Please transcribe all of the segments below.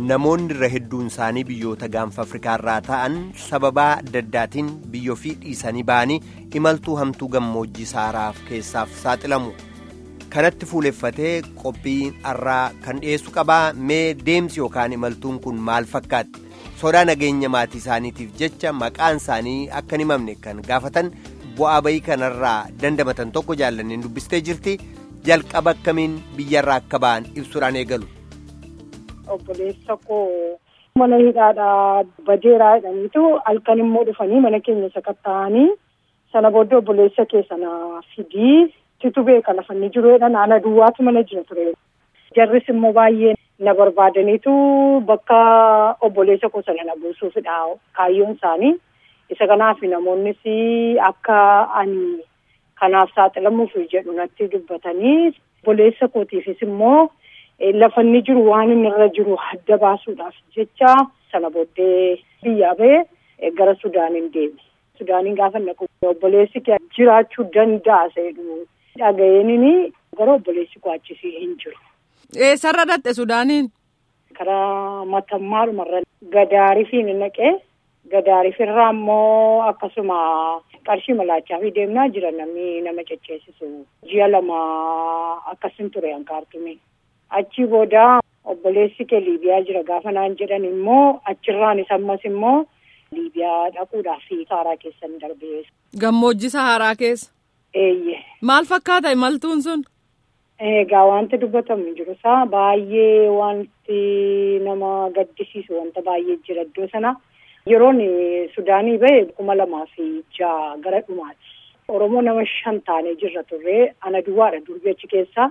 namoonni irra hedduun isaanii biyyoota gaanfa afrikaarraa ta'an sababaa adda addaatiin biyya ofii dhiisanii ba'anii imaltuu hamtuu gammoojjii saaraaf keessaaf saaxilamu kanatti fuuleffatee qophii har'aa kan dhiyeessu qabaa mee deemsi yookaan imaltuun kun maal fakkaatti sodaa nageenya maatii isaaniitiif jecha maqaan isaanii akka hin himamne kan gaafatan bu'aa bayii kanarraa dandamatan tokko jaallanneen dubbistee jirti jalqaba akkamiin biyyarraa akka ba'an ibsuudhaan eegalu. obboleessa koo mana hidhaadhaa bajeeraa jedhaniitu halkan immoo dhufanii mana keenya sakatta'anii sana booddee obboleessa keessa na fidii situ beeka lafa inni jiru jedhan ana duwwaatu mana jira ture. Jarris immoo baay'ee na barbaadaniitu bakka obboleessa koo sana na buusuufidha kaayyoon isaanii. Isa kanaaf namoonnis akka ani kanaaf saaxilamuuf jedhu natti dubbatanii obboleessa kootiifis immoo. Lafa inni jiru waan inni irra jiru adda baasuudhaaf jecha sana booddee biyyaa ba'ee gara Sudaaniin deeme. Sudaaniin gaafa naqu obboleessi kee jiraachuu danda'a jedhu dhaga'eenini gara obboleessi koo achisii hin jiru. Eessarra dhatte Sudaaniin? Karaa matammaadhumarra gadaarifiin naqee gadaarifirraa immoo akkasuma qarshii malaachaa fi deemnaa jira namni nama cecceessisu ji'a lama akkasin ture hanqaartume. Achi booda obboleessi kee Liibiyaa jira gaafa naan jedhan immoo achirraanis ammas immoo Liibiyaa dhaquudhaaf saaraa keessan darbee. Gammoojji Saharaa keessa. Eeyyee. Maal fakkaata imaltuun sun? Egaa wanti dubbatamu jiru isaa baay'ee wanti nama gaddisiisu wanta baay'ee jira iddoo sana. Yeroon Sudaanii ba'e kuma lamaa fi jaha gara dhumaati. Oromoo nama shan taanee jirra turre ana duwwaadha durbii achi keessaa.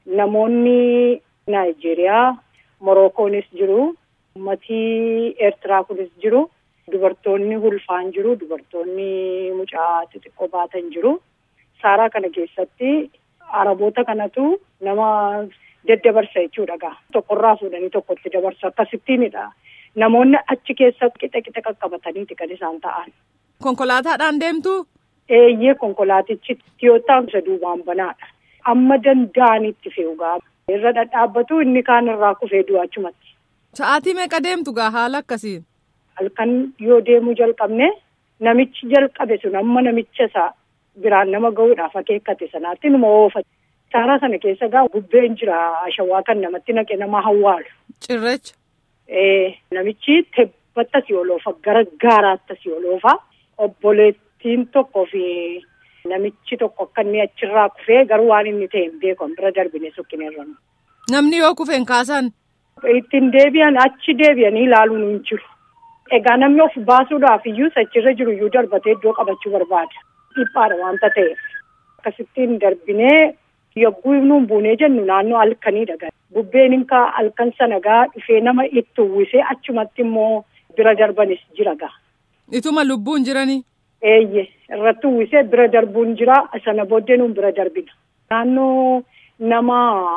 Namoonni Naayijeeriyaa, Morokoonis jiru, uummatii Eertiraa kunis jiru, dubartoonni ulfaan jiru, dubartoonni mucaa xixiqqoo baatan jiru. Saaraa kana keessatti Araboota kanatu nama daddabarsa jechuudha gaa. Tokkorraa fuudhanii tokkotti dabarsu akkasittiinidha. Namoonni achi keessa qixa qixa qaqqabataniiti kan isaan ta'an. Konkolaataadhaan deemtu? Eeyyee konkolaatichi Tiyootaan isa duubaan banaadha. Amma danda'anitti fe'u gaa. Irra dhadhaabbatu inni kaan irraa kufee du'aa achumatti. Sa'aatii meeqa deemtu gaa haala akkasiin? Halkan yoo deemuu jalqabne namichi jalqabe sun amma namicha isaa biraan nama gahuudhaaf akeekkate sanaatti numa oofa. Saaraa sana keessa gaa bubbeen jira ashawaa kan namatti naqe nama hawwaalu. Cirracha. Ee namichi tebbatti asii oloofa gara gaaraatti asii oloofa obboleettiin tokkoo fi. Namichi tokko akka inni achirraa kufee garuu waan inni ta'e hin beeku bira darbine sukkineerra. Namni yoo kufeen kaasan. Ittiin deebi'an achi deebi'anii ilaaluun hin jiru. Egaa namni of baasuudhaaf iyyuu achirra jiru iyyuu darbatee iddoo qabachuu barbaada. Dhiphaadha waanta ta'eef. Akkasittiin darbinee yogguu nuun buunee jennu naannoo halkaniidha. Bubbeen inka halkan sana gaa dhufee nama itti uwwisee achumatti immoo bira darbanis jira gaa. Ituma lubbuun jiranii. Eeyyee irratti uwwisee bira darbuun jira sana booddee nuun bira darbina. Naannoo nama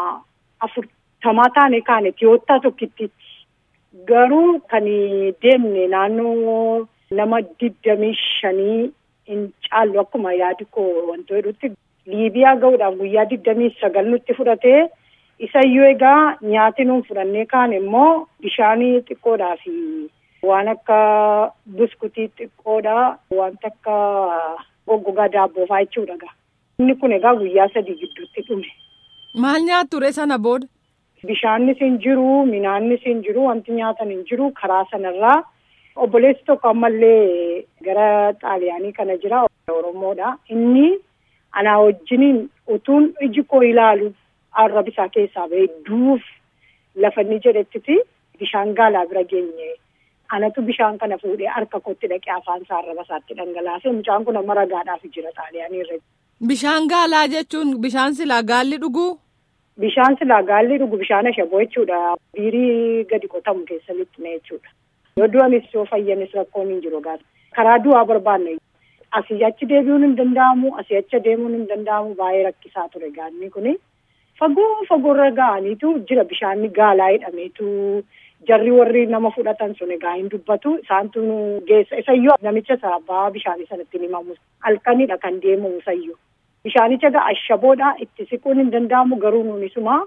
afurtamaa taane kaane tiyoottaa tokkittiitti. Garuu kan deemne naannoo nama digdamii shanii hin caallu akkuma yaadi koo wantoota jedhutti Liibiyaa gahuudhaaf guyyaa digdamii sagal nutti fudhatee isayyuu egaa nyaati nuun fudhannee kaan immoo bishaanii xiqqoodhaa fi. Waan akka buskutii xiqqoodha. Wanta akka goggogaa daabboo fa'aa jechuudha. Inni kun egaa guyyaa sadii gidduutti dhume. Maal nyaattu ture sana booda? Bishaannis hin jiru, minaannis hin jiru, wanti nyaatan hin jiru karaa sanarraa. Obboleessi tokko ammallee gara xaaliyaanii kana jira. Oromoodha. Inni anaa wajjiniin utuun iji koo ilaalu arraba isaa keessaa bahee duuf lafa inni jedhettiti bishaan gaalaa bira geenye. Anatu bishaan kana fuudhee harka kootti dhaqee afaan isaa arraba isaatti dhangalaasee mucaan kun amma ragaadhaaf jira xaaliyaanii irra. Bishaan gaalaa jechuun bishaan silaa gaalli dhuguu? Bishaan silaa gaalli dhugu bishaan ashaboo jechuudha. Biirii gadi qotamu keessa lixxine jechuudha. Yoo du'anis yoo fayyanis rakkoon hin jiru gaasa. Karaa du'aa barbaanne asii achi deebi'uun hin danda'amu asii achi deemuun hin danda'amu baay'ee rakkisaa ture gaanni kuni. Fagoo fagoorra ga'aniitu jira bishaanni gaalaa hidhameetu. Jarri warri nama fudhatan sun egaa hin dubbatu isaantu geessa isayyuu namicha isaa abbaa bishaanii sanatti himamu halkanidha kan deemamu isayyuu bishaanicha egaa ashaboodha itti siquun hin danda'amu garuu nuunisuma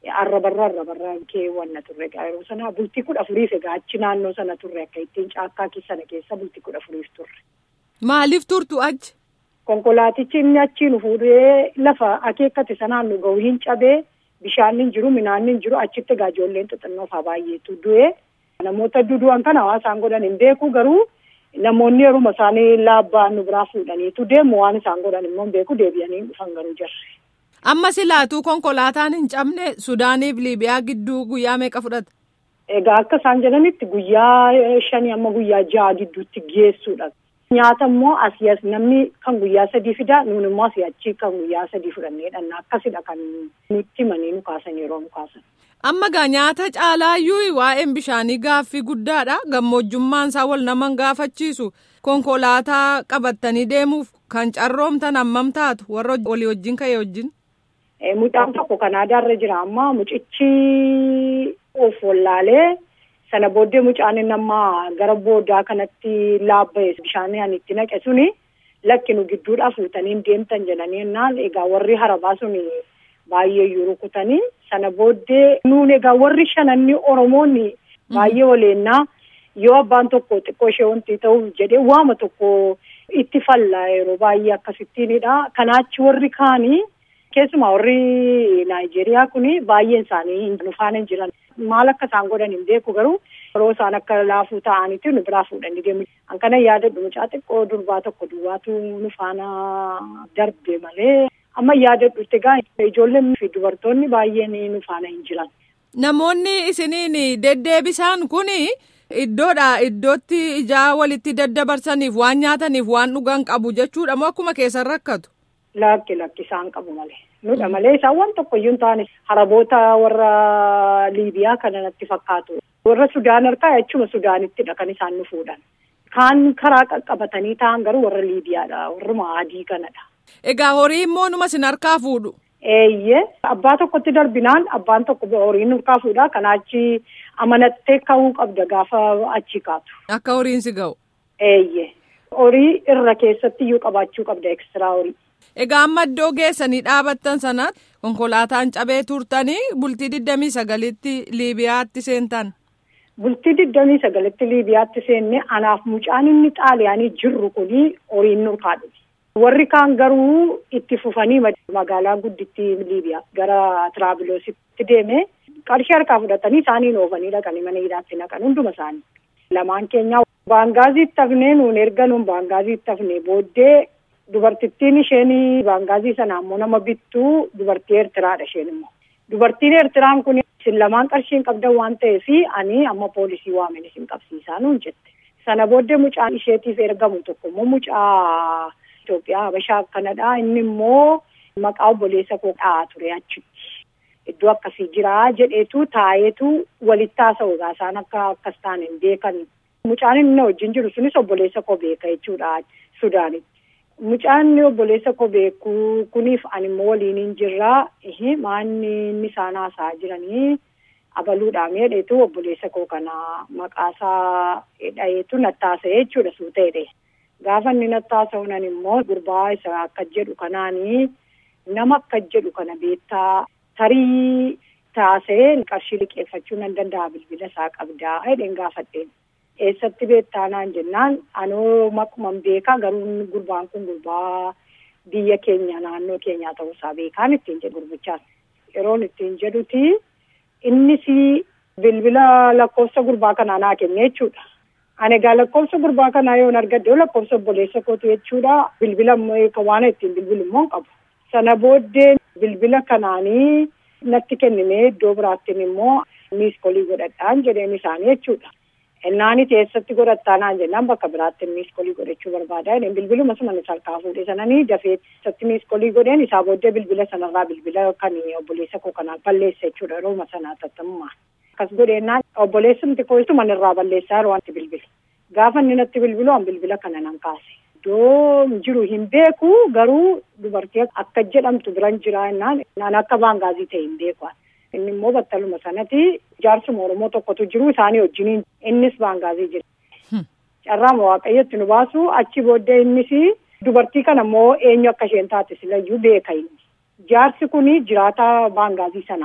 arrabarraa arrabarraa keewwanna turre yeroo sana bultii kudha afuriif egaa achi naannoo sana turre akka ittiin caakkaa sana keessa bultii kudha afuriif turre. Maaliif turtu achi? Konkolaatichi inni achi nu fuudhee lafa akeekkate sanaan nu gahu hin cabee bishaan hin jiru midhaan hin jiru achitti egaa ijoolleen xixinnoo fa'aa baay'eetu du'e. Namoota dudu'an kana hawaasaan godhan hin beeku garuu namoonni yeruma isaanii laabbaan nu biraa fuudhaniitu deemu waan isaan godhan immoo hin beeku deebi'anii dhufan garuu jarre. Amma silaatuu konkolaataan hin cabne Sudaaniif Liibiyaa gidduu guyyaa meeqa fudhata? Egaa akka isaan jedhanitti guyyaa shanii amma guyyaa ja'a gidduutti geessuudha. Nyaata immoo asii as namni kan guyyaa sadii fida nuun immoo asii achi kan guyyaa sadii fudhannee dhanna akkasidha kan nutti himanii nu kaasan yeroo nu kaasan. Amma gaa nyaata caalaayyuu waa'een bishaanii gaaffii guddaadha. Gammojjummaan isaa wal naman gaafachiisu. Konkolaataa qabattanii deemuuf kan carroomtan hammam taatu warra walii wajjin ka'e wajjin. Mucaan tokko Kanaadaarra jira amma mucichi of wallaalee sana booddee mucaan inni amma gara boodaa kanatti laabba'e bishaan ani itti naqe suni lakki nu gidduudhaa fuutanii deemtan jedhanii jennaan egaa warri harabaa suni baay'ee yoo rukutanii sana booddee nuun egaa warri shananni Oromoonni baay'ee waleennaa yoo abbaan tokko xiqqoo ishee wanti ta'uuf jedhee waama tokko itti falla yeroo baay'ee akkasittiinidha. Kanaachi warri kaanii keessumaa warri Naayijeeriyaa kuni baay'een isaanii nu faana hin jiran. Maal akka isaan godhan hin beeku garuu yeroo isaan akka laafuu ta'anitti nu biraa fuudhanii deemu. An kana yaadadhu mucaa xiqqoo durbaa tokko duwwaatu nu faana darbe malee amma yaadadhutti egaa ijoolleen fi dubartoonni baay'een nu faana hin jiran. Namoonni isiniin deddeebisaan kuni iddoodha iddootti ijaa walitti daddabarsaniif waan nyaataniif waan dhugan qabu jechuudha moo akkuma keessan rakkatu. Lakki lakki isaan qabu malee. Nudha malee isaan waan tokko iyyuu hin taane haraboota warra Liibiyaa kana natti fakkaatu. Warra Sudaan harkaa jechuma Sudaanittidha kan isaan nu fuudhan. Kaan karaa qaqqabatanii ta'an garuu warra Liibiyaadha. Warruma adii kanadha. Egaa horii immoo numa sin harkaa fuudhu. Eeyyee abbaa tokkotti darbinaan abbaan tokko horiin harkaa fuudha. Kanaachi amanattee ka'uu qabda gaafa achi kaatu. Akka horiin si ga'u. Eeyyee horii irra keessatti iyyuu qabaachuu qabda ekstiraa horii. Egaa amma iddoo geessanii dhaabattan sanatti konkolaataan cabee turtanii bultii digdamii sagalitti Liibiyaatti seentan. Bultii digdamii sagalitti Liibiyaatti seenne anaaf mucaan inni xaaliyaanii jirru kuni horiin nurkaa dhufe. Warri kaan garuu itti fufanii magaalaa guddittii Liibiyaa gara Tiraabiloositti deeme qarshii harkaa fudhatanii isaaniin oofanii dhaqanii mana hidhaatti naqan hunduma isaanii. Lamaan keenya baangaaziitti hafnee nuun erga nuun baangaaziitti hafnee booddee dubartittiin isheen baangaazii sana ammoo nama bittuu dubartii Eertiraadha isheen immoo. Dubartiin Eertiraan kun isin lamaan qarshii hin qabdan waan ta'eef ani amma poolisii waamen isin qabsiisaa nuun jette. Sana booddee mucaan isheetiif ergamu tokko immoo mucaa Itoophiyaa Habashaa akkanadha. Inni immoo maqaa obboleessa koo dha'aa ture achitti. Iddoo akkasii jira jedheetu taa'eetu walitti haasa'u isaan akka akkas ta'an hin beekan. Mucaan inni wajjin jiru sunis obboleessa koo beeka jechuudha Sudaanitti. Mucaan obboleessa koo beeku kuniif ani immoo waliin hin jirraa maanni inni isaan haasa'aa jiranii abaluudhaan jedheetu obboleessa koo kana maqaasaa dhaheetu nattaasa'e jechuudha suuteedhe. Gaafa inni nattaasa'u nan immoo gurbaa isa akka jedhu kanaanii nama akka jedhu kana beektaa tarii taasee qarshii liqeeffachuu nan danda'a bilbila isaa qabdaa jedheen gaafadheen. Eessatti beektaa naan jennaan anoo makkuman beekaa garuu gurbaan kun gurbaa biyya keenya naannoo keenyaa ta'uusaa beekaan ittiin jedhu gurbichaas. Yeroon ittiin jedhuti innis bilbila lakkoofsa gurbaa kanaa naa kenne jechuudha. Ani egaa lakkoofsa gurbaa kanaa yoon argadde lakkoofsa obboleessa kooti jechuudha. Bilbila waan ittiin bilbilu immoo qabu. Sana booddee bilbila kanaanii natti kennine iddoo biraattiin immoo miiskolii godhadhaan jedheen isaanii jechuudha. Innaani teessatti godhattaa naan jennaan bakka biraatti miiskolii godhachuu barbaada. Bilbiluma sana harkaa fuudhee sananii dafee isatti miiskolii godheen isaa booddee bilbila sanarraa bilbila kan obboleessa koo kanaa balleessa jechuudha yeroo sanaa tattammaa. Akkas godheennaan obboleessumti koo ittuma irraa balleessaa yeroo wanti bilbila. Gaafa inni natti bilbilu an bilbila kana nan kaase. Iddoo jiru hin beeku garuu dubartii akka jedhamtu biran jira jennaan naan akka baangaazii ta'e hin beeku. Inni immoo battaluma sanatti jaarsuma Oromoo tokkotu jiru isaanii wajjiniin innis baangaazii jira. Carraama waaqayyotti nu baasu achi booddee innis dubartii kana immoo eenyu akka isheen taate silayyuu beeka inni. Jaarsi kun jiraata baangaazii sanaati.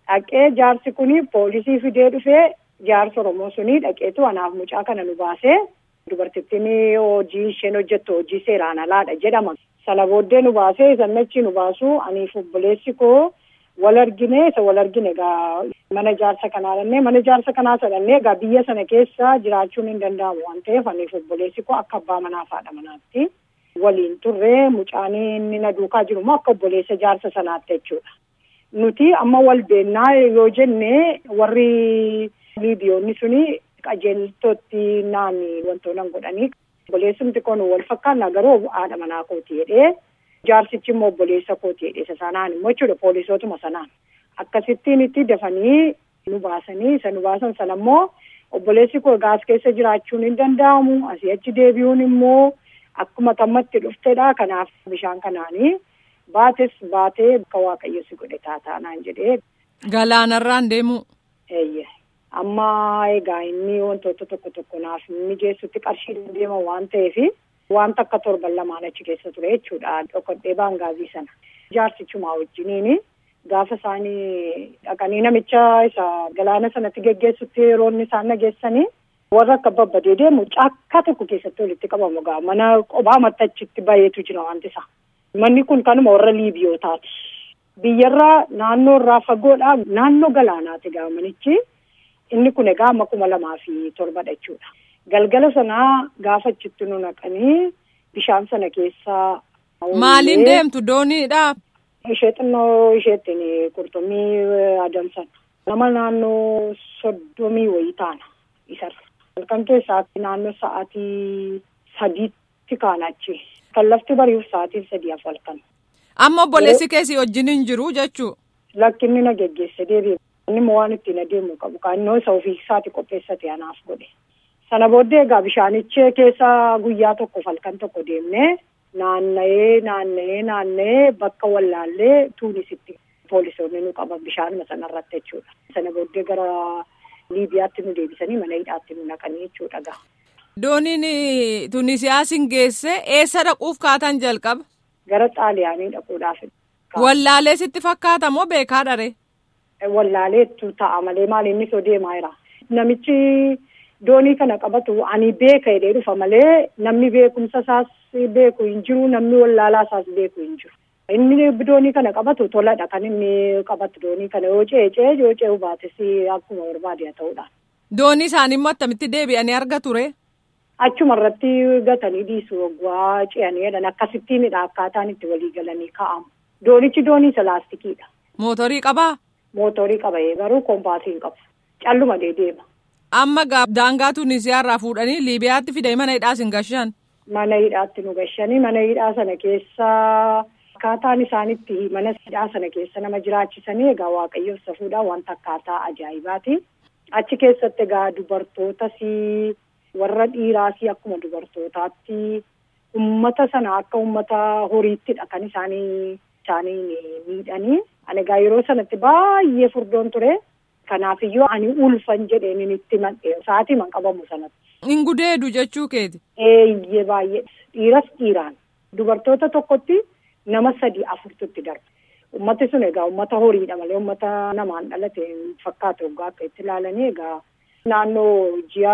Dhaqee jaarsi kuni poolisii fidee dhufee jaarsa Oromoo suni dhaqeetu anaaf mucaa kana nu baasee dubartittiin hojii isheen hojjettu hojii seeraan alaadha jedhama. Sana booddee nu baasee sannachi nu baasu aniif obboleessi koo wal argine isa wal argine egaa mana jaarsa kanaa dhannee mana jaarsa kanaa sadhannee egaa biyya sana keessa jiraachuun hin danda'amu waan ta'eef aniif obboleessi koo akka abbaa manaa fi haadha manaatti waliin turree mucaan inni na duukaa jiru immoo akka obboleessa jaarsa sanaatti jechuudha. Nuti amma wal beennaa yoo jenne warri liibiyoonni suni qajeeltootti naanni wantoota godhanii obboleessumti kun wal fakkaanna garuu haadha manaa kooti jedhee jaarsichi immoo obboleessa kooti jedhee isa sanaan immoo jechuudha poolisootuma sanaan akkasittiin itti dafanii nu baasanii isa nu baasan sana immoo obboleessi koo gaas keessa jiraachuun hin danda'amu asii achi deebi'uun immoo akkuma tammatti dhuftedha kanaaf bishaan kanaanii baates baatee akka waaqayyo si godhe taataanaan jedhee. Galaanarraan deemu. Eeyyee. amma egaa inni wantoota tokko tokko naaf mijeessutti qarshii deema waan ta'eef wanta akka torban lamaan achi keessa ture jechuudha dhokodhee baangaazii sana jaarsichumaa wajjiniin gaafa isaanii dhaqanii namicha isa galaana sanatti geggeessutti yeroo inni isaan nageessanii warra akka babbadee deemu caakkaa tokko keessatti walitti qabamu gaa mana qophaa mattachitti baheetu jira wanti isaa manni kun kanuma warra liibiyootaati biyyarraa naannoo irraa fagoodhaa naannoo galaanaati gaa manichi. inni kun egaa amma kuma lamaa fi torbadha jechuudha. Galgala sanaa gaafa achitti nu naqanii bishaan sana keessaa. Maaliin deemtu dooniidha? Ishee xinnoo isheettiin qurxummii adamsan. Nama naannoo soddomii wayii taana isarra. Halkan keessaatti naannoo sa'aatii sadiitti kaanachi. Kan lafti bari'uuf sa'aatii sadii af halkan. Amma obboleessi keessi wajjin hin jiru jechuu? Lakkinni na geggeesse deebi'e. inni immoo waan ittiin adeemu qabu kaannoo isa ofii isaati qopheessate anaaf godhe sana booddee egaa bishaanichee keessa guyyaa tokko halkan tokko deemnee naanna'ee naanna'ee naanna'ee bakka wallaallee tuunisitti poolisoonni nu qaban bishaanuma sanarratti jechuudha sana booddee gara liibiyaatti nu deebisanii mana hidhaatti nu naqanii jechuudha gaa. Dooniin Tunisiyaasiin geesse eessa dhaquuf kaatan jalqaba? Gara xaaliyaanii dhaquudhaaf. Wallaalee sitti fakkaata moo beekaa dharee? wallaaleettu ta'a malee maal inni soo deemaa jira. Namichi doonii kana qabatu ani beeka jedhee dhufa malee namni beekumsa isaas beeku hin jiru namni wallaalaa isaas beeku hin jiru. Inni doonii kana qabatu toladha kan inni qabatu doonii kana yoo ceecee yoo ce'u baates akkuma barbaade haa ta'udha. Doonii isaanii immoo akkamitti deebi'anii arga ture? Achuma irratti gatanii dhiisu waggaa ce'anii jedhan akkasittiinidha akkaataan itti walii galanii kaa'amu. Doonichi doonii isa laastikiidha. Mootorii qabaa? Mootorii qaba garuu koompaasii hin qabu. Calluma deema. Amma daangaa Tunisiyaa irraa fuudhanii Liibiyaatti fidee mana hidhaas hin gashan. Mana hidhaatti nu gashanii mana hidhaa sana keessa akkaataan isaanitti mana hidhaa sana keessa nama jiraachisanii egaa waaqayyoof safuudhaan wanta akkaataa ajaa'ibaati. Achi keessatti egaa dubartootas warra dhiiraas akkuma dubartootaatti ummata sana akka ummata horiittidha kan isaanii isaanii miidhanii. Ani egaa yeroo sanatti baay'ee furdoon ture. Kanaafiyyuu ani ulfan jedheen itti madhe sa'aatii man qabamu sanatti. Hin gudeedu jechuu keeti. Eeyyee baay'ee dhiiras dhiiraan dubartoota tokkotti nama sadii afurtutti darba. Ummati sun egaa ummata horiidha malee ummata namaan dhalate fakkaatu egaa akka itti ilaalanii egaa naannoo ji'a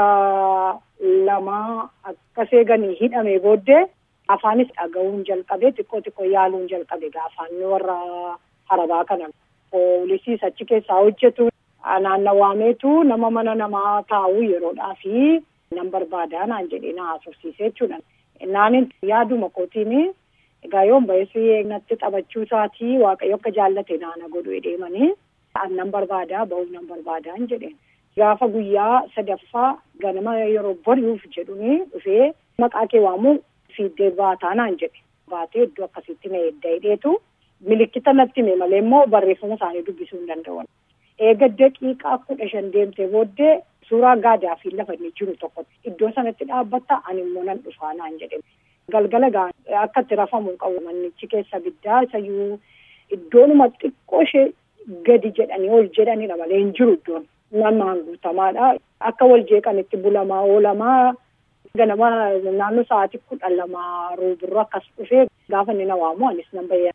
lama akkas eeganii hidhamee booddee afaanis dhaga'uun jalqabe xiqqoo xiqqoo yaaluun jalqabe egaa afaan warra harabaa kana poolisiis achi keessaa hojjetu naannawaameetu nama mana namaa taa'u yeroodhaa fi nan barbaadaa naan jedhee na haasofsiisee jechuudha. Naanin yaaduma kootiin egaa yoon ba'eessi natti taphachuu isaatii waaqayyo akka jaallate naana godhu deemanii nan barbaadaa ba'uuf nan barbaadaa jedheen. Gaafa guyyaa sadaffaa ganama yeroo bari'uuf jedhuni dhufee maqaa kee waamu fiiddee baataa naan jedhe. Baatee iddoo akkasitti na edda hidheetu milikkita natti hime malee immoo barreeffama isaanii dubbisuu hin danda'an. Eega daqiiqaa kudha shan deemtee booddee suuraa gaadaa fi lafa inni jiru tokko iddoo sanatti dhaabbatta ani immoo nan dhufaa naan jedhe. Galgala gaa akka itti rafamu qabu manichi keessa biddaa isayyuu iddoonuma xiqqoo ishee gadi jedhanii ol jedhanidha malee hin jiru iddoon. Namaan guutamaadha. Akka wal jeeqanitti bulamaa oolamaa ganama naannoo sa'aatii kudha lama ruubirra akkas dhufee gaafa inni na waamu anis nan bayyana.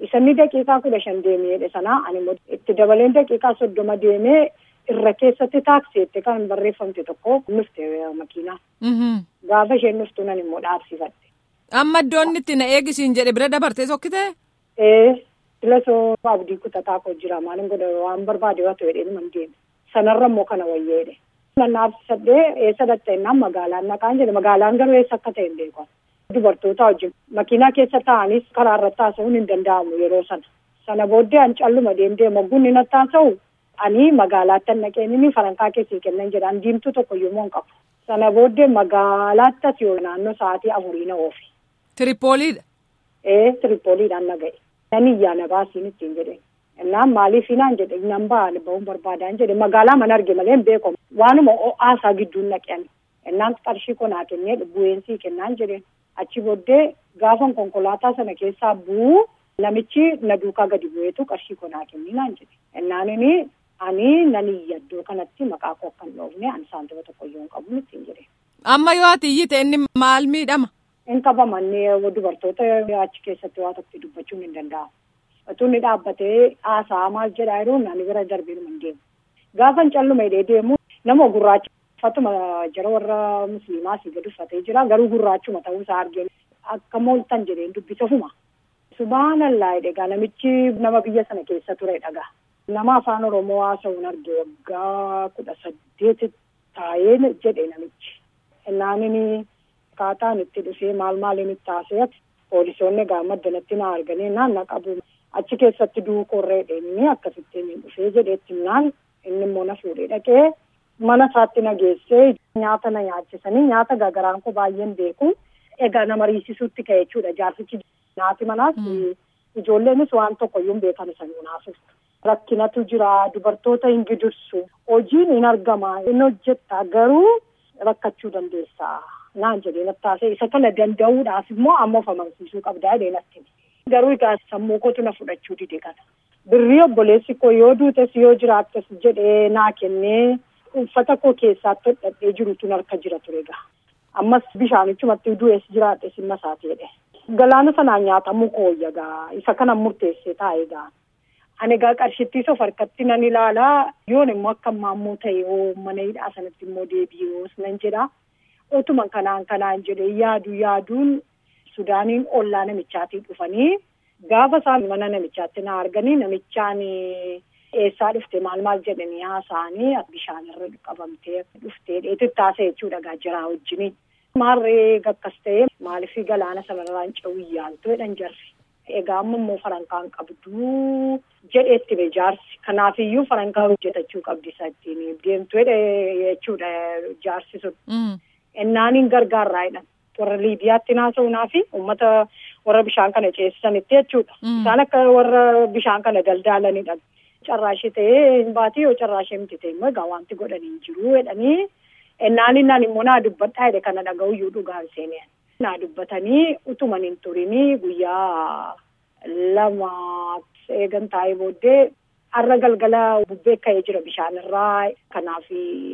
Isanni daqiiqaa kudha shan deemee sanaa ani immoo itti dabaleen daqiiqaa soddoma deemee irra keessatti taaksiitti kan barreeffamte tokko nufte makiinaa. Gaafa isheen nuftu nan immoo dhaabsifadhe. Amma iddoon itti na eegisiin jedhe bira dabartee sokkitee? Ee filasoo abdii kutataa koo jira maalin godha waan barbaade waa ta'e dheedhuma hin deeme. Sanarra immoo kana wayyeedhe. Nan dhaabsisadhee eessa dhatta'ennaan magaalaan naqaan jedhe magaalaan garuu eessa akka ta'e hin beeku. Dubartoota wajjin makiinaa keessa taa'anis karaa irratti haasa'uun hin danda'amu yeroo sana. Sana booddee an calluma deemtee mogguun ni natti haasa'u ani magaalaatti naqeen inni farankaa keessii kennan jedhaan diimtuu tokko yommuu hin qabu. Sana booddee magaalaatti as yoo naannoo sa'aatii afurii na oofe. Tiripooliidha. Ee tiripooliidhaan na ga'e. Nan iyyaa na baasiin ittiin jedhe. Innaan maaliif hinaan jedhe nan ba'a ba'uun barbaadaan jedhe magaalaa mana arge malee hin beekamu. Waanuma haasaa gidduun naqeen. Innaan qarshii konaa kennee bu'eensii kennaan jedheen. Achi booddee gaafan konkolaataa sana keessaa bu'uu namichi na duukaa gadi bu'eetu qarshii konaa kennii naan jedhe. Innaan inni ani nan iyyadoo kanatti maqaa koo kan dhoofne ani saantima tokko iyyuu hin qabu ittiin jedhe. Amma yoo ati iyyite inni maal miidhama? In qabamannee dubartoota achi keessatti waa tokko dubbachuun hin danda'amu. Utuu inni dhaabbatee haasaa maal jedhaa yeroo ani bira darbee hin deemu. Gaafan calluma hidhee deemu nama gurraacha uffatuma jara warra musliimaa asii gadi uffatee jira garuu gurraachuma ta'uu isaa argee akka mooltan jedheen dubbisa fuma. Subhaanallaa egaa namichi nama biyya sana keessa ture dhagaa. Nama afaan Oromoo haasa'uun arge waggaa kudha saddeet taa'ee jedhe namichi. Innaan inni akkaataan itti dhufee maal maaliin itti haasa'e poolisoonni egaa maddanatti na arganii naan na qabu. Achi keessatti duukorree dheenii akkasittiin dhufee jedheetti naan inni immoo na fuudhee dhaqee mana isaatti na geessee nyaata na nyaachisanii nyaata gagaraan koo baay'een beeku. Egaa nama riisisuutti ka'e jechuudha jaarsichi nyaati manaas ijoolleenis waan tokko iyyuu hin beekan isanii naasuuf. Rakkinatu jira dubartoota hin gidursu hojiin hin argama hin hojjetta garuu rakkachuu dandeessa naan jedhee nattaasee isa kana danda'uudhaaf immoo amma of amansiisuu qabdaa jedhee natti. Garuu egaa sammuu kootu na fudhachuu dide kana. Birrii obboleessi koo yoo duutes yoo jiraattes jedhee naa kennee uffata koo keessaatti hodhadhee jirutu harka jira ture egaa. Ammas bishaanichumatti du'ees jiraadhes hin masaateedhe. Galaana sanaan nyaatamuu kooyya egaa isa kana murteessee taa'e egaa. Ani egaa qarshittiis of harkatti nan ilaalaa yoon immoo akka maammoo ta'e hoo mana hidhaa sanatti immoo deebi'uus nan jedha. Utuma kanaan kanaan jedhee yaadu yaaduun Sudaaniin ollaa namichaatii dhufanii gaafa isaan mana namichaatti na arganii namichaan eessaa dhufte maal maal jedhanii haasa'anii bishaanirra qabamtee dhuftee dheetitti haasa'e jechuudha egaa jiraa wajjiniin. Maarree gakkas ta'e maaliif galaana sanarraan ce'uu yaaltu jedhan jarri. Egaa amma immoo farankaan qabdu jedheetti be jaarsi. Kanaafiyyuu farankaa hojjetachuu qabdi isa ittiin deemtu jechuudha jaarsi sun. Ennaaniin gargaarraa jedhan. Warra Liibiyaatti naasa'uunaa fi uummata warra bishaan kana ceesisanitti jechuudha. Isaan akka warra bishaan kana daldaalanidha. Carraashee ta'ee hin baatee yoo carraashee miti ta'e immoo egaa wanti godhanii hin jiru jedhanii ennaaniin naan immoo naa dubbadhaa jedhe kana dhaga'uyyuu dhugaan seenee. Naa dubbatanii utuman hin turinii guyyaa lama eegan taa'ee booddee har'a galgala bubbee ka'ee jira bishaanirraa kanaaf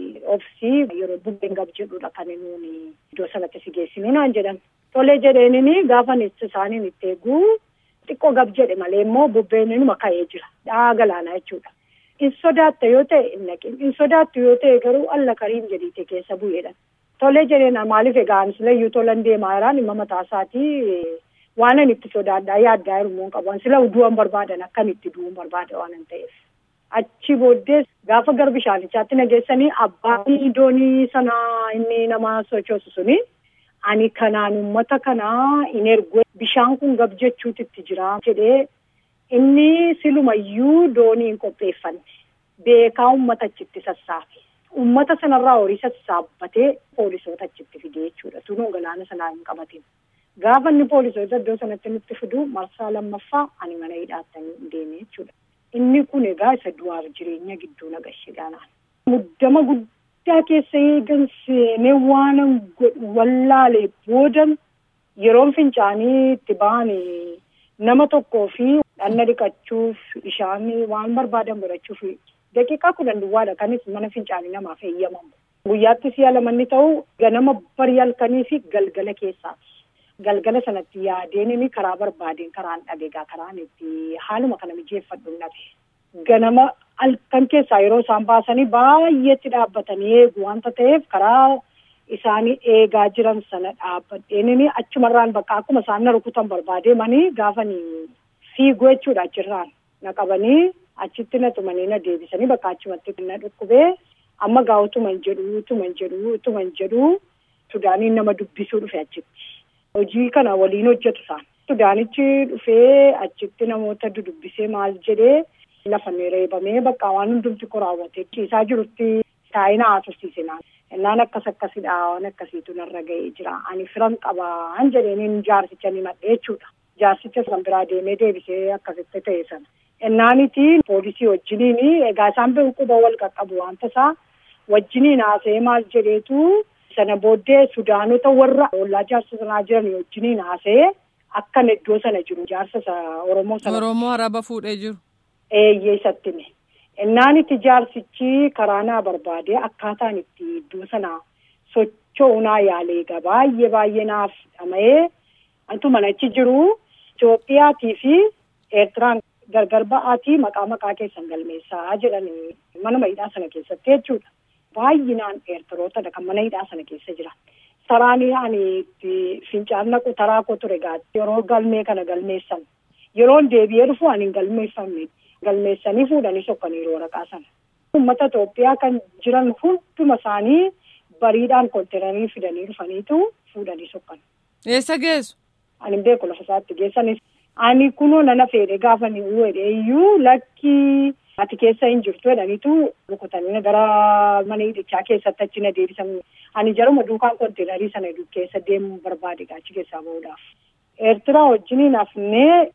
obsii yeroo bubbeen gab jedhudha kan nuuni iddoo sanatti si geessinu naan jedhan. Tolee jedheenini gaafa isaaniin itti eeguu xiqqoo gab jedhe malee immoo bubbeen inuma ka'ee jira. Dhaa galaanaa jechuudha. In sodaatta yoo ta'e hin naqin. In sodaattu yoo ta'e garuu alla kariin jedhiite keessa bu'eedha. Tolee jedheen maaliif egaa anis layyuu tolan deemaa jiraan dhimma mataa isaatii waan ani itti sodaadhaa yaaddaa hirmuun qabu. Sila du'an barbaadan akkan itti du'uun barbaada waan hin ta'eef. Achi booddee gaafa gara bishaanichaatti nageessanii abbaan doonii sanaa inni nama sochoosu suni ani kanaan uummata kanaa hin ergu bishaan kun gab jechuutitti jira jedhee inni silumayyuu doonii hin qopheeffanne beekaa uummata achitti sassaabe. Uummata sanarraa horii sassaabbatee poolisoota achitti fide jechuudha. Tunuu galaana sanaa hin qabatin. Gaafa inni poolisoota iddoo sanatti nutti fidu marsaa lammaffaa ani mana hidhaatti deeme jechuudha. Inni kun egaa isa du'aaf jireenya gidduu nagashiidhaanaan. Muddama guddaa keessa eegan seenee waan godhu wallaalee boodan yeroon fincaanii itti ba'an nama tokkoo fi dhanna dhiqachuuf bishaan waan barbaadan godhachuuf daqiiqaa kudhan duwwaadha kanis mana fincaanii namaaf eeyyamamu. Guyyaatti si'a lamanni ta'u ganama barii halkanii fi galgala keessaati. galgala sanatti yaadeen inni karaa barbaadeen karaan dhabeegaa karaan itti haaluma kana mijeeffadhu dhabe. Ganama halkan keessaa yeroo isaan baasanii baay'eetti dhaabbatanii eegu wanta ta'eef karaa isaanii eegaa jiran sana dhaabbadheen inni achumarraan bakka akkuma isaan na rukutan barbaadee gaafanii fiiguu jechuudha achirraan na qabanii achitti na tumanii na deebisanii bakka achumatti na dhukkubee amma gaa utuman jedhu utuman jedhu utuman jedhu Sudaaniin nama dubbisuu dhufe achitti. Hojii kana waliin hojjetu isaan. Sudaanichi dhufee achitti namoota dudubbisee maal jedhee lafa reebamee bakka waan hundumti ko raawwatee ciisaa jirutti taa'ina haasofsiise naan. Innaan akkas akkasidha waan akkasiitu narra ga'ee jira. Ani firan qabaan jedheen jaarsicha ni madhee jechuudha. Jaarsicha san biraa deemee deebisee akkasitti ta'e sana. Innaaniti poolisii wajjiniin egaa isaan beeku quba wal qaqqabu wanta isaa wajjiniin haasa'ee maal jedheetu. sana booddee sudaanota warra ollaa jaarsa sanaa jiran wajjiniin haasa'ee akkan iddoo sana jiru jaarsa oromoo sana. Oromoo araba fuudhee jiru. Eeyyee isatti hime. Innaan itti jaarsichi karaa naa barbaadee akkaataan itti iddoo sana socho'u naa yaalee egaa baay'ee baay'ee naaf dhama'ee antu manachi jiru Itoophiyaatii fi Eertiraan gargar ba'aatii maqaa maqaa keessan galmeessaa jedhanii mana hidhaa sana keessatti jechuudha. Baay'inaan eertirootadha kan mana hidhaa sana keessa jira. Saraanii ani itti fincaan naqu taraa koo ture gaatti yeroo galmee kana galmeessan. Yeroon deebi'ee dhufu ani hin galmeeffamne. Galmeessanii fuudhanii sokkaniiru waraqaa sana. Uummata Itoophiyaa kan jiran hunduma isaanii bariidhaan koontenarii fidanii dhufaniitu fuudhanii sokkan. Eessa geessu? Ani hin beeku lafa isaatti geessanis. Ani kunoo nana feedhe gaafa ni uwwedhe iyyuu lakkii. Ati keessa hin jirtu jedhaniitu rukutanii gara mana hidhichaa keessatti achi na deebisan. Ani jaruma duukaan koontenarii sana keessa deemuu barbaade achi keessaa bahuudhaaf. Eertiraa wajjiniin hafnee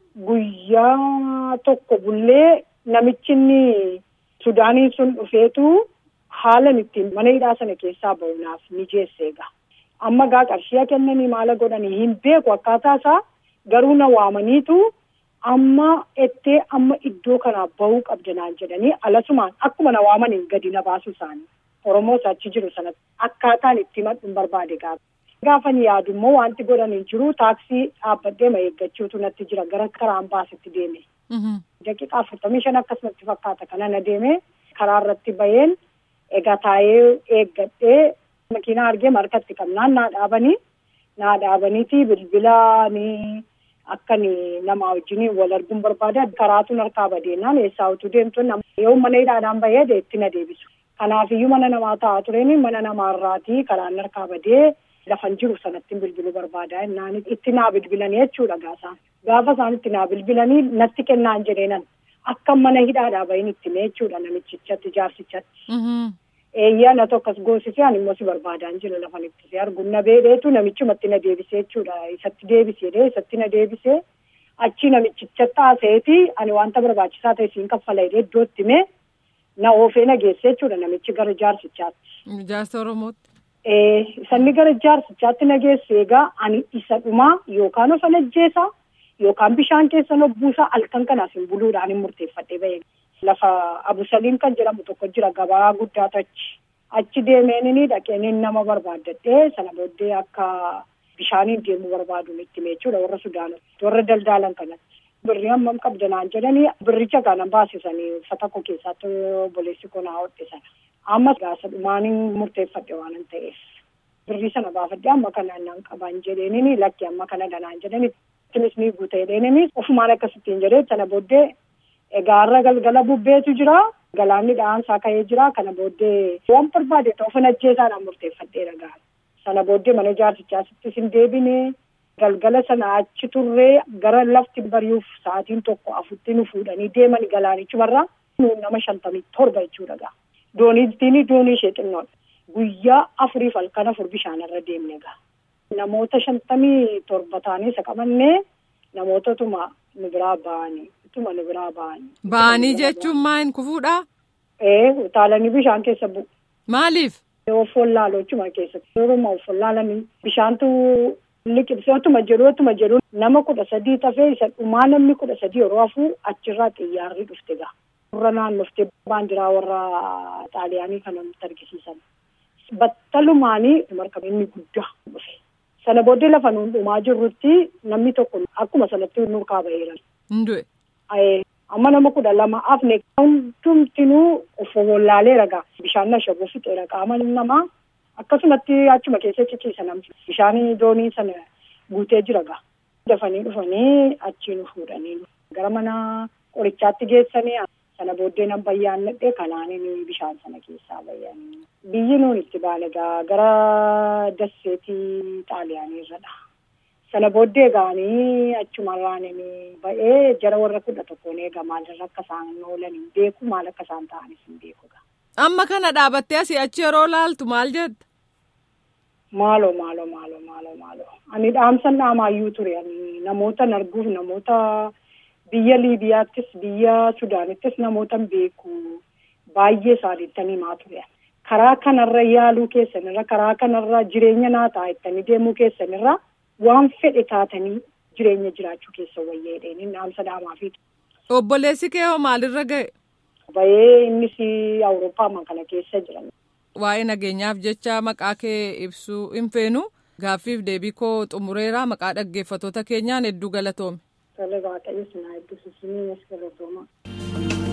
guyyaa tokko bullee namichi inni Sudaanii sun dhufeetu haala ittiin mana hidhaa sana keessaa bahuudhaaf mijeesse egaa. Amma gaa qarshii kennanii maala godhanii hin beeku akkaataa isaa garuu na waamaniitu. Amma ettee amma iddoo kanaa bahuu qabda naan jedhanii alasumaan akkuma na waamaniin gadi na baasu isaanii Oromoos achi jiru sanatti akkaataan itti madhuun barbaade gaafa. Gaafa ni yaadu immoo wanti godhanii jiru taaksii dhaabbadhee ma eeggachuutu natti jira gara karaan baasitti deeme. Daqiiqaa afurtamii shan akkasumatti fakkaata kana na deeme karaa irratti baheen egaa taa'ee eeggadhee makiinaa argee markatti qabnaan naa dhaabanii naa dhaabaniiti bilbilaanii. Akkan nama wajjin wal arguun barbaada karaatuun harkaa badeenaan eessaa utuu deemtu yoo mana hidhaadhaan bahee itti na deebisu. Kanaafiyyuu mana namaa taa'aa tureen mana namaarraatii karaan harkaa badee lafan jiru sanatti bilbiluu barbaada. Innaan itti naa bilbilanii jechuudha gaasaan. Gaafa isaan itti naa bilbilanii natti kennaan jedheenan akka mana hidhaadhaa bahin itti mee jechuudha namichichatti jaarsichatti. Eeyyaa na tokkos goosisee ani immoo si barbaadaan jira lafan itti si arguun na beedheetu namichumatti na deebisee jechuudha. Isatti deebiseedhee isatti na deebisee achi namichichatti haasa'eeti ani wanta barbaachisaa ta'e siin kaffala jedhee iddootti mee na oofee na geessee jechuudha namichi gara jaarsichaatti. Jaarsa Oromootti. Sanni gara jaarsichaatti na geessee egaa ani isa dhumaa yookaan of ajjeesaa yookaan bishaan keessa lobbuusaa halkan kanaaf hin buluudhaan hin murteeffadhee bahee. Lafa Abusaliim kan jedhamu tokko jira gabaa guddaatu achi. Achi deemeenini dhaqeenii nama barbaaddadhee sana booddee akka bishaaniin deemuu barbaadu itti jechuudha warra Sudaanota warra daldaalan kanatti. Birrii hammam qabda naan jedhanii birricha kana baasisanii uffata koo keessatti obboleessi koo naa hodhisan. Amma gaasa dhumaaniin murteeffadhe waan hin ta'eef. Birrii sana baafadhee amma kana naan qaban jedheenini lakki amma kana danaan jedhani. Tinis ni guuta jedheenini ofumaan akkasittiin jedhee sana booddee. Egaa har'a galgala bubbeetu jira. Galaanni dha'aansaa ka'ee jira. Kana booddee waan barbaade ta'u ofin ajjeesaadhaan murteeffadhee dhagaa. Sana booddee mana jaarsichaasittis hin deebine. Galgala sana achi turree gara lafti bari'uuf sa'aatiin tokko afurtti nu fuudhanii deeman galaanichumarraa nuun nama shantamii torba jechuudha gaa. Dooniittiin doonii ishee xinnoodha. Guyyaa afuriif halkan afur bishaanirra deemne gaa. Namoota shantamii torba taanee isa qabannee namoototuma nu biraa ba'anii. Tuma nu biraa ba'anii. Ba'anii jechuun maal kufuudhaa? Ee utaalanii bishaan keessa bu'u. Maaliif? Offoon laaloochuma keessatti. Yeroo offoon laalanii bishaantu liqimsee otuma jedhu otuma jedhu nama kudha sadii tafee isa dhumaa namni kudha sadii yeroo hafuu achirraa xiyyaarri dhufte gaa. Warra naannoftee baandiraa warra xaaliyaanii kana nutti argisiisan. Battalumaanii markaba inni guddaa dhufe. Sana booddee lafa nuun dhumaa jirrutti namni tokko akkuma sanatti nu kaabaheera. Hindu'e. Amma nama kudha lama afne hundumtinuu of wallaaleera gaa bishaan ashaboo fixeera qaama namaa akkasumatti achuma keessa ciciisa namni bishaan doonii sana guutee jira gaa. Dafanii dhufanii achii nu fuudhanii gara mana qorichaatti geessanii sana booddee nan bayyaan nadhee kanaanin bishaan sana keessaa bayyanii. Biyyi nuun itti baane gaa gara dasseetii xaaliyaanii irradha. Sana booddee gaanii achumarraan ba'ee jara warra kudha tokkoon eega maalirra akka isaan oolan hin beeku maal akka isaan ta'anis hin beeku. Amma kana dhaabattee asii achi yeroo laaltu maal jetta? Maaloo maaloo maaloo maaloo maaloo ani dhaamsan dhaamaayyuu ture ani namoota arguuf namoota biyya Liibiyaattis biyya Sudaanittis namoota beeku baay'ee isaaniittanii himaa ture. Karaa kanarra yaaluu keessanirra karaa kanarra jireenya naa ta'a ittanii deemuu keessanirra. waan fedhe taatanii jireenya jiraachuu keessa wayyeedheen inni dhaamsa dhaamaafiidha. Obboleessi kee hoo maalirra ga'e? Bahee innis Awurooppaa kana keessa jiran. Waa'ee nageenyaaf jecha maqaa kee ibsuu hin feenu gaaffiif deebii koo xumureera maqaa dhaggeeffatoota keenyaan hedduu galatoome. Tole waaqayyo sinaa hedduu sisinii as galatooma.